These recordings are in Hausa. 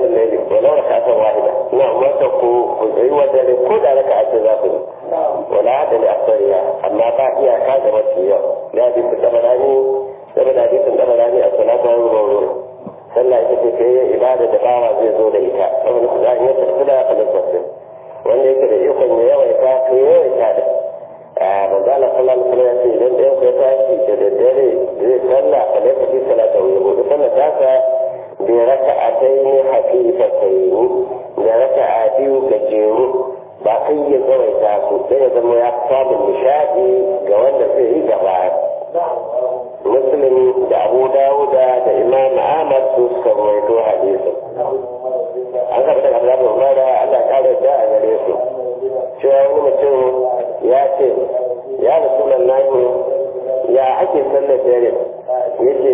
kiyamun laili walau raka'atan wahida ina umarta ku ku tsayi wa dare ko da raka'a ce za ku yi wala da li asariya amma ba iyaka da mafi yau ya bi su tabarani saboda hadisin tabarani a salatu wa ruwa sallah ita ce ta yi ibada da bawa zai zo da ita saboda su za a iya tafi da alifasir wanda yake da ikon ya yawaita to ya yawaita da a manzala sallallahu alaihi wasallam ya ce idan ɗayan ku ya tashi da daddare zai sallah a lokaci salata wa yabo da sallah tasa bi raka'ataini hafifataini da raka'a biyu gajeru ba kai ya tsawaita su sai ya zama ya samun nishadi ga wanda zai yi gaba muslim da abu dawuda da imam ahmad su suka rawaito hadisin an karɓi daga abdullahi umara allah ƙara da a gare su cewa wani mutum ya ce ya rasulallahi ya ake sallar dare yace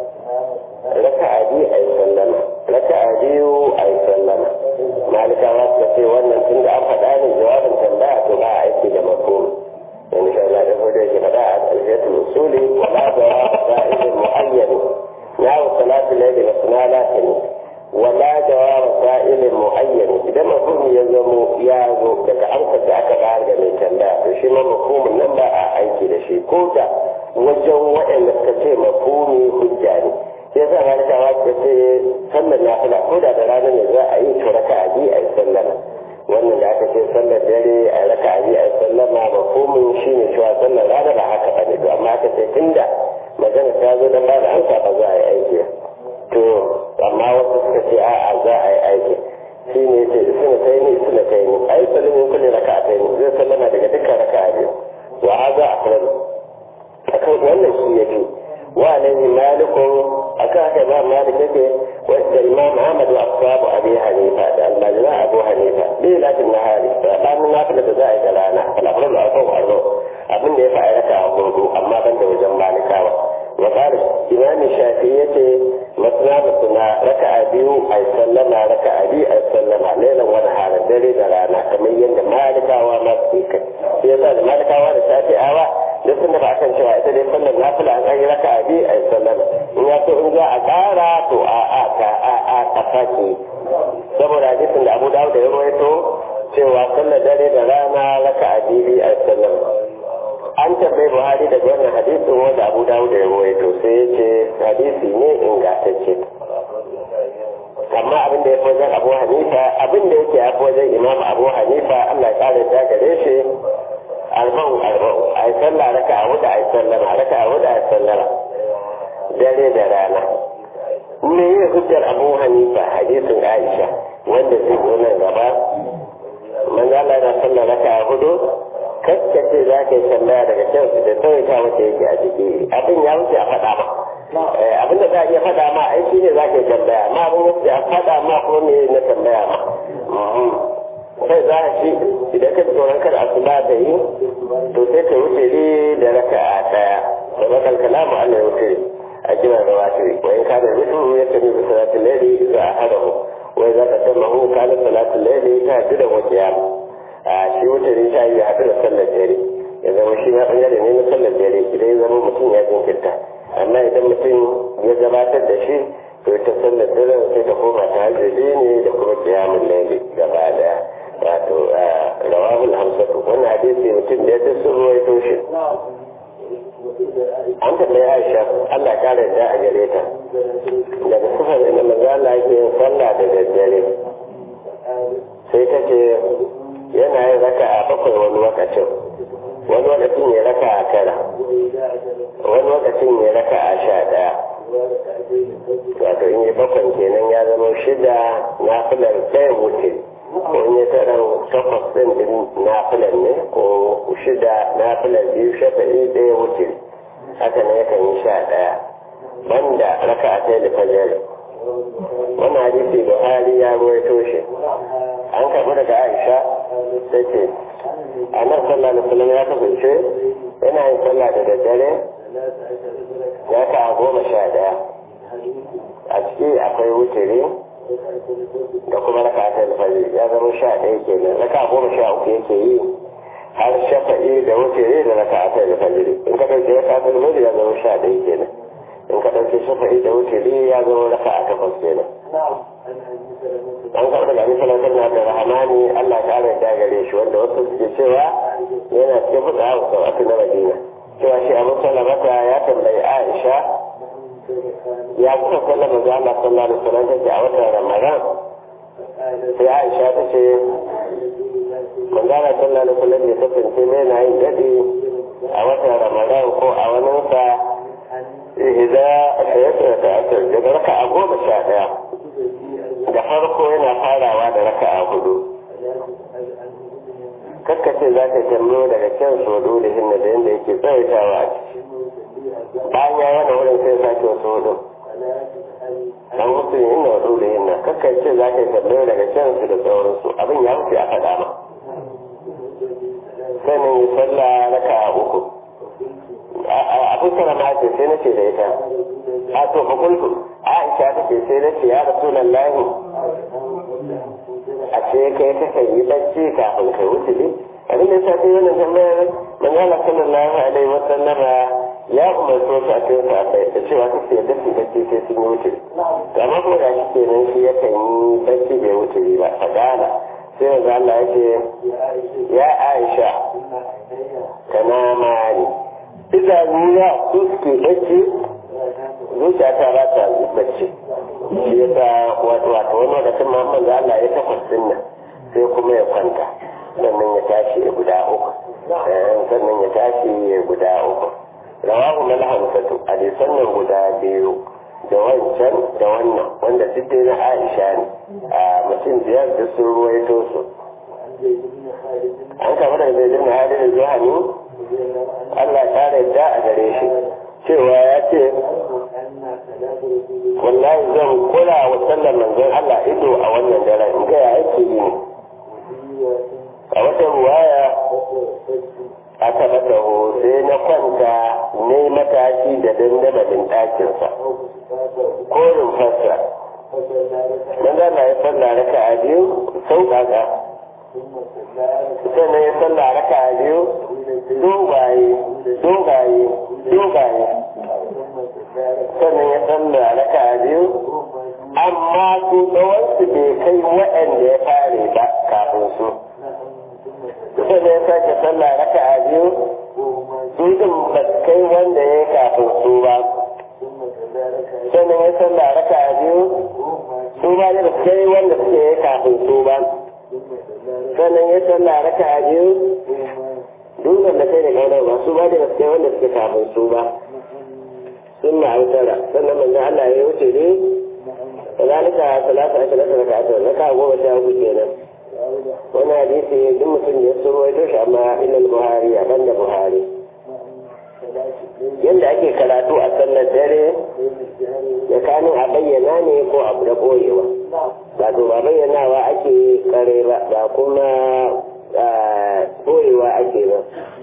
raka'a biyu a yi sallama raka'a biyu a yi sallama malikawa suka ce wannan tun da an faɗa ne jawabin tambaya to ba a aiki da makomi يعني شاء الله يقول لك بداء الجهة الأصولي ولا جواب سائل معين نحو صلاة الليل مثنى لكن ولا جواب سائل معين إذا مفهوم يزم يازو لك أنت دعك بعد من كلا شيء ما مفهوم النمبر أعيك لشيء كوتا وجو وإن تكتي مفهومي حجاني yasa ma ta wa ta ce sallar nafila ko da da ranar ne za a yi to raka'a biyu a yi sallama wannan da aka ce sallar dare a raka a a sallama ba komin shi ne cewa sallar rana ba haka ba ne to amma aka ce tunda magana ta zo don ba da amsa ba za a yi aiki to amma wasu suka ce a'a za a yi aiki shi ne ce suna ta yi ni suna ta yi ni a yi sallimin kulle raka a ta yi zai sallama daga dukkan raka a biyu wa haza a kan akan wannan shi ya fi wa alaihi malikun akan haka ba malik yake wadda imam ahmad wa ashabu abi hanifa da almajira abu hanifa bi lakin nahari sabanin nafila da za a yi da rana al'amuran da aka waro abin da ya fa ayyaka a gurgu amma ban da wajen malikawa wa qala imam shafi yace masna masna raka'a biyu ay sallama raka'a biyu ay sallama lailan wani halar dare da rana kamar yadda malikawa ma su kai sai yasa da malikawa da shafi'awa duk sun da kan cewa ita dai sallar nafila an yi raka'a biyu ay sallama in ya so in za a ƙara to a a ta a a ta sake saboda hadisin da Abu Dawud ya rawaito cewa sallar dare da rana raka'a biyu ay sallama an tabbai buhari daga wannan hadisin wanda abu dawud ya rawaito sai ya ce hadisi ne ingantacce amma abin da ya fi wajen abu hanifa abin da yake ya fi wajen imam abu hanifa allah ya kare ta gare shi arba'u arba'u a yi sallah raka a wuda a yi sallama raka a wuda a yi sallama dare da rana me yi hujjar abu hanifa hadisin aisha wanda zai zo nan gaba manzo Allah na sallah raka a hudu kaskace za ka yi tambaya daga can da tsawaita wata yake a ciki abin ya wuce a faɗa ma abin da za a iya faɗa ma ai shi ne za ka yi tambaya ma abin wuce a faɗa ma ko me na tambaya ma sai za a shi idan ka tsoron kada asuba da yi to sai ka wuce ne da raka a ɗaya da bakal kalamu Allah ya wuce a jiran rawatiri wa in kana rufu ya tafi da salatul layli za a hadahu wa za ka tamma kana salatul layli ta da wajiya a shi wuce ne ta yi haɗu da sallar dare ya zama shi ma ɓangare ne na sallar dare idan ya zama mutum ya jinkirta amma idan mutum ya gabatar da shi to ta sallar dare sai ta koma ta hajjabi ne da kuma kiyamun laili gaba daya wato rawahul hamsatu wannan hadisi mutum da ya ta sun ruwaito shi an tambayi aisha allah kara yadda a gare ta daga sufar da manzo Allah yake yin sallah da daddare sai ta ce yana yin raka a bakwai wani lokacin wani lokacin ya raka a tara wani lokacin ya raka a sha ɗaya wato in yi bakwai kenan ya zama shida na filar ɗaya wuce ko in yi tara takwas ɗin din na filar ne ko shida na filar biyu shafa'i ɗaya wuce haka ne yakan yi sha ɗaya banda raka a tsaye da fajar wannan hadisi buhari ya ruwaito shi an karɓi daga aisha ta ce a nan sallah da sunan ya kasance yana yin sallah da daddare ya ka goma sha daya a ciki akwai wutiri da kuma raka ta alfajir ya zama sha ɗaya kenan raka goma sha uku yake yi har shafa'i da wutiri da raka ta alfajir in ka ɗauke raka ta alfajir ya zama sha ɗaya kenan in ka ɗauke shafa'i da wutiri ya zama raka a takwas kenan an kafa daga abin salatar na da rahamani Allah ta ala da gare shi wanda wasu suke cewa yana cikin fuka a wasu wasu na madina cewa shi abu salamata ya tambayi aisha ya kuka sallar maza Allah sallallahu alaihi wasallam take a watan ramadan sai aisha ta ce manzana sallallahu alaihi wasallam ya kasance mai na yin daɗi a watan ramadan ko a waninsa ihda shayar da asir daga raka a goma sha ɗaya da farko yana farawa da raka a hudu kakkace za ka kallo daga kyan sodo da hinna da yadda yake tsawaitawa a ciki bayan ya yana wurin sai sake wasu hudu an mutu yin na wasu da hinna kakkace za ka kallo daga kyan su da sauransu abin ya wuce a faɗa ma sanin yi sallah raka a uku abin sana ma ce sai na ce da ita a to fakultu aisha ta ce sai na ce ya rasu lallahi a ce kai ta kan yi bacci kafin kai wuce ne abin da sa ta yi wannan tambayar manzala sallallahu alaihi wa sallama ya umarci wasu a cikin safai da cewa ta ce dafi bacci sai sun yi wuce to amma kuma da shi kenan shi yakan yi bacci bai wuce ba fadala sai yanzu Allah ya ce ya Aisha kana mani idanuna su suke bacci zuciya ta ba ta bacci shi ya sa wato wato wani lokacin ma manzo Allah ya takwas din nan sai kuma ya kwanta sannan ya tashi ya guda uku sannan ya tashi ya guda uku rawahu mal hamsatu hadisan nan guda biyu da wancan da wannan wanda duk dai na Aisha ne a mutum biyar da sun ruwaito su an kama daga zai jirna hadin zuhani Allah ta yarda a gare shi cewa ya ce wallahi zan kula wa sallar manzon Allah ido a wannan daren in ga ya ake yi ne a wata ruwaya aka mata sai na kwanta ne matashi da dandamalin ɗakinsa ko rumfarsa manzon na ya sallah raka a biyu sauƙaƙa sannan ya sallah raka a biyu dogaye dogaye dogaye sannan ya sallah raka a biyu amma su tsawonsu bai kai waɗanda ya fare ba kafin su sannan ya sake sallah raka a biyu su din ba su kai wanda ya yi kafin su ba sannan ya sallah raka a biyu su ba da su kai wanda suke yi kafin su ba sannan ya sallah raka a biyu duk wanda kai da kaunar ba su ba da su kai wanda suke kafin su ba sun ma'autara sannan manzan Allah ya wuce ne kazalika salatu ashirin da raka'a ta raka'a goma sha uku kenan wani hadisi duk mutum ya suro ya toshe amma ilal buhari a banda buhari yadda ake karatu a sallar dare tsakanin a bayyana ne ko abu da ɓoyewa ba to ba bayyanawa ake kare ba ba kuma ɓoyewa ake ba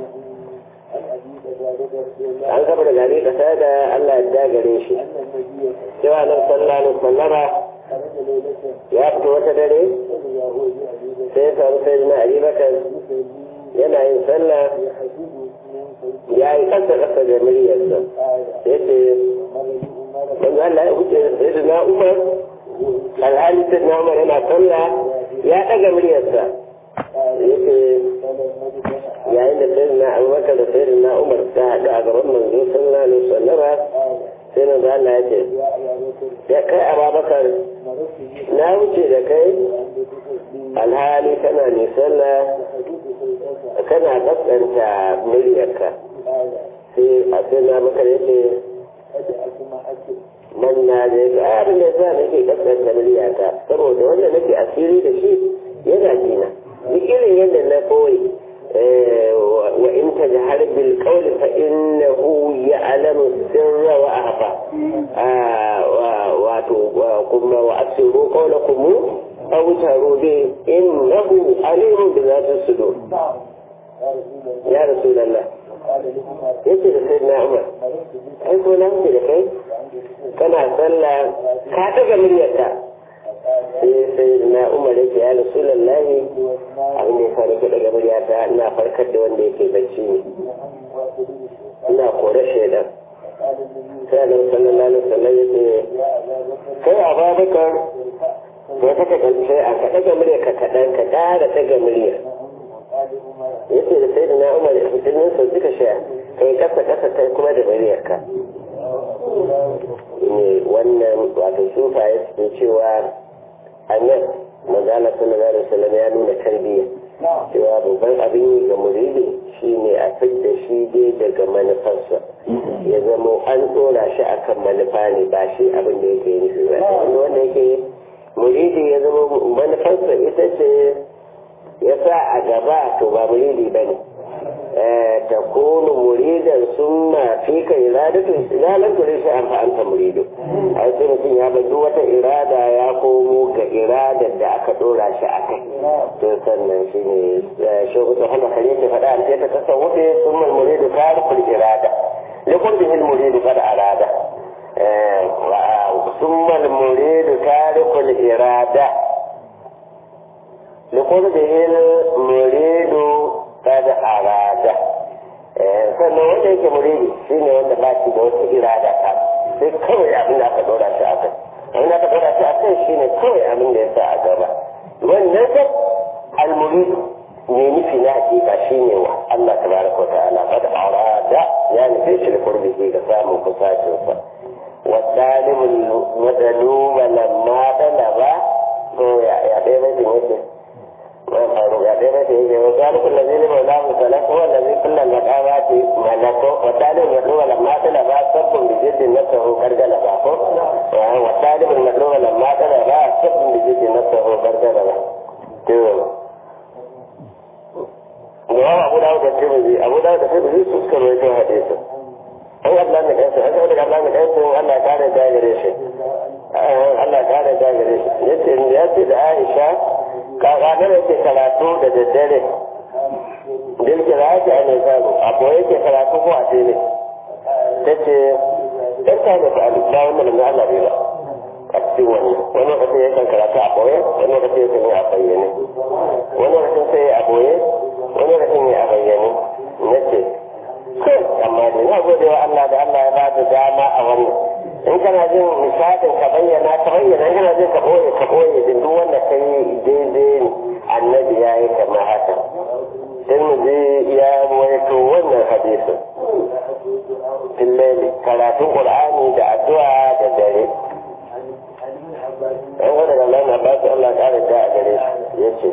an kafa da gari kasa da Allah ya dagare shi cewa nan sallallahu alaihi wasallama ya fito wata dare sai ya samu sai na Ali Bakar yana yin sallah ya yi kasa kasa da muryarsa ya ce wanda Allah ya huce sai na Umar alhali sai na Umar yana sallah ya daga muryarsa ya ce yayin da sai na abubakar da sai na umar ta haɗu a gaban manzo sallallahu alaihi wasallama sai na Allah ya ce ya kai ababakar na wuce da kai alhali kana ne sallah kana kaskanta muryarka sai a sai na bakar ya ce man na je ga abin da yasa nake kaskanta muryata saboda wanda nake asiri da shi yana jina duk irin yadda na koyi وإن تجهر بالقول فإنه يعلم السر وأخفى وقم وأسروا قولكم أو جهروا به إنه عليم بذات الصدور يا رسول الله yace da sai na umar ai ko na da kai kana sallah ka daga muryarka sai sai na umar yake ya rasulullahi abin da ya sa nake daga muryata ina farkar da wanda yake bacci ne ina kore shaidan sai annabi sallallahu alaihi wasallam ya ce kai ababakar ya kaka karshe a ka daga murya ka kaɗan ka ƙara daga murya ya ce da sai da na umar da fitinin su suka sha kai kasa kasa kai kuma da muryarka ne wannan wato sufaye suke cewa a nan manzala sallallahu alaihi wasallam ya nuna tarbiyya cewa babban abin yi ga muridi shine a fidda shi dai daga manufarsa ya zama an tsora shi akan manufa ne ba shi abin da yake nufi ba wanda yake muridi ya zama manufarsa ita ce ya sa a gaba to ba muridi ba ne ta kunu muridan sun ma fi ka iradatu izalan turi shi an fa'anta muridu a sai mutum ya bar wata irada ya komo ga iradar da aka dora shi a kai to sannan shi ne shogu ta hana kare ke faɗa an ta kasa wuce sun mal muridu tarikul irada likun bihil muridu kada arada sun mal muridu tarikul irada likun bihil muridu kada arada sannan wanda yake muridi shi ne wanda ba shi da wata irada ta sai kawai abin da aka dora shi a kai abin da aka dora shi a kai shi ne kawai abin da ya sa a gaba wannan sai almuridu ne nufi na hakika shi ne wa Allah tabaraka wa ta'ala kada arada ya nufi shi da kurbihi ga samun kusacinsa wa dalibul madaluba lamma dalaba to ya ya dai bai yake وذلك الذي لمولاه سلك هو الذي كل المقامات ملكه والتالي المطلوب لما طلب سب بجد نفسه قد غلبه والتالي المطلوب لما طلب سب بجد نفسه قد غلبه رواه أبو داود الترمذي أبو داود الترمذي تذكر وجه حديثه an Allah ne kansa an saboda Allah ne kansa Allah ya kare da gare shi Allah ya kare da gare shi yace ya ce da Aisha kakanar yake karatu da daddare dilkira yake a nisabu abu yake karatu ko a tele ta ce ɗan ta ne fa alif ba wannan da Allah bai ba a cikin wannan wani lokacin yakan karatu a boye wani lokacin yakan yi a bayyane wani lokacin sai a boye wani lokacin ya a bayyane na ce kai amma da na gode wa Allah da Allah ya ba da dama a wannan in kana jin misalin ka bayyana ka bayyana in kana jin ka boye ka boye din duk wanda ka yi daidai annabi ya yi kamar haka sai mu je ya waito wannan hadisin fillali karatun qur'ani da addu'a da dare an gwada da Allah na ba su Allah ƙara da a gare shi ya ce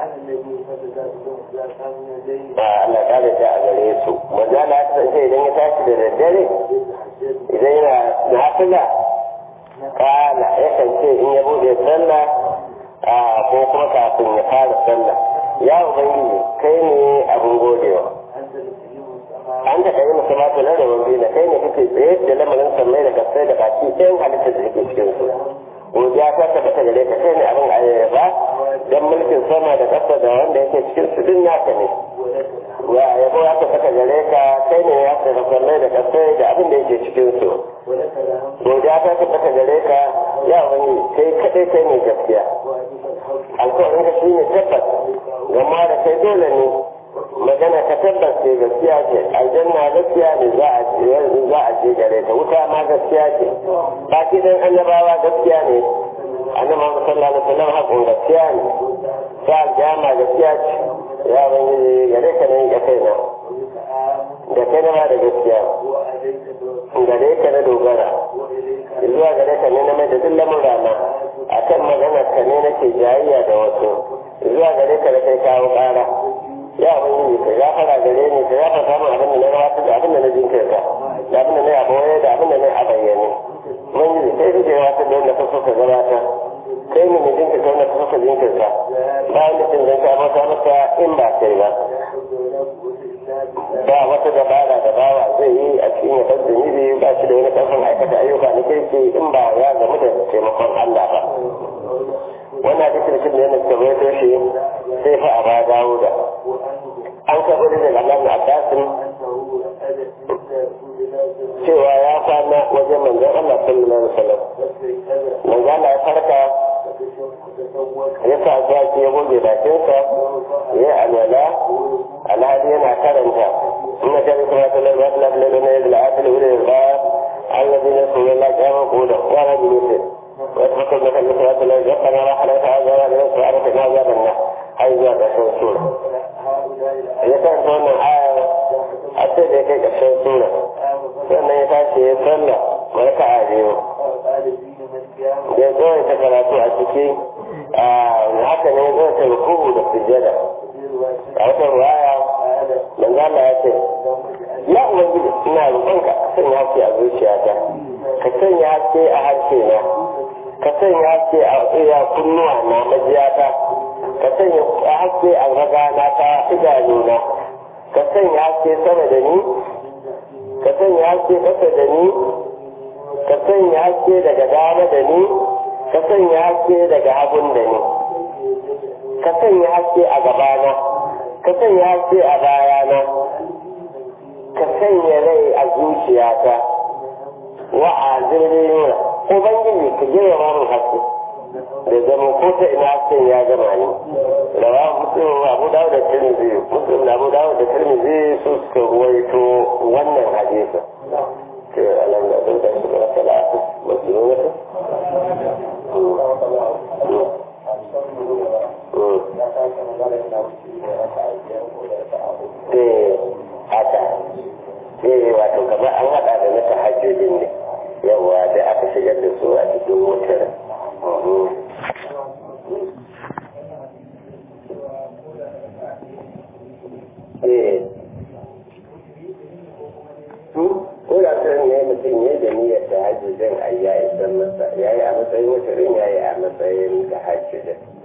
ba Allah ƙara da a gare su manzala ya kasance idan ya tashi da daddare idan yana nafila kala yakan ce in ya bude sallah a ko kuma kafin ya fara sallah ya ubangiji kai ne abin godewa an ta kai musu mata na rabon biyu kai ne kake tsaye da lamarin sallai da kasai da baki ɗayan halittar da take cikin su godiya ta tabbata gare ka kai ne abin ayyaba dan mulkin sama da ƙasa da wanda yake cikin su duk naka ne wa yabo ya tabbata gare ka kai ne ya tabbata sallai da kasai da abin da yake cikin su godiya ta tabbata gare ka ya wani kai kadai kai ne gaskiya alkawarin ka shine tabbas gama da kai dole ne magana ka tabbas ce gaskiya ce aljanna gaskiya ne za a ce za a ce gare ta wuta ma gaskiya ce baki dan annabawa gaskiya ne annabi Muhammad sallallahu alaihi wasallam hakun gaskiya ne sa aljama gaskiya ce ya wani gare ka ne ga kaina da kai na ma da gaskiya gare ka na dogara zuwa gare ka ne na mai da duk lamura na akan magana ka ne nake jayayya da wasu zuwa gare ka da kai kawo ƙara ya wani ka gafara gare ni ka gafa samun abin da na gabatar da abin da na jinkirta da abin da na yabo da abin da na a bayyane mun yi sai da yawa ta da wanda ka so ka gabata kai ne mai jinkirta wanda ka so ka jinkirta bayan da cin zanka bauta masa in ba kai ba ba wata dabara da bawa zai yi a cikin ya bar zunubi ba shi da wani ƙarfin aikata ayyuka na kirki in ba ya gamu da taimakon Allah ba wannan hadisin shi ne yana tabbata shi sai fa a ba dawo da an karɓi da daga Allah na Abbasin cewa ya kwana wajen manzon Allah sallallahu alaihi wasallam manzon Allah ya farka ya sa zuwa ke goge bakinsa ya yi alwala alhali yana karanta ina ta kuma ta lalwa ta lalwa na yadda la'afil wurin ba الذين يذكرون الله قياما قولا وعلى جنوبهم ويتفكرون في المسلمات الذي ربنا ما حلت هذا ولا ينسوا عرفنا عذاب النار هاي زاد عشان سورة إذا كانت هنا آية حتى إذا كانت عشان سورة sannan ya tashi ya sallah marka a biyu da ya zo ta karatu a ciki haka ne ya zo ta rukuhu da sujjada a wata ruwaya manzo Allah ya ce ya ubangiji ina roƙonka ka sanya haske a zuciyata ka sanya haske a harshe na ka sanya haske a iya kunnuwa na majiyata ka sanya haske a ragana ta idanuna ka sanya haske sama da ni ka sanya haske ƙasa da ni ka sanya haske daga dama da ni ka sanya haske daga hagun da ni ka sanya haske a gabana ka sanya haske a bayana ka sanya rai a zuciyata wa a zirriyuna ubangiji ka gina mamun haske da zama ko ta ina hasken ya gama ni rawa muslim abu dawo da tirmidhi muslim da abu dawo da tirmidhi su suka ruwaito wannan hadisi ke alam da sun tashi da salatu masruratu eh haka eh wato kamar an hada da na tahajjudin ne yawa da aka shigar da su a cikin wutar ko da kan ne mutum ya da niyyar da hajji zan ayya isan masa yayi a matsayin wutarin yayi a matsayin da hajji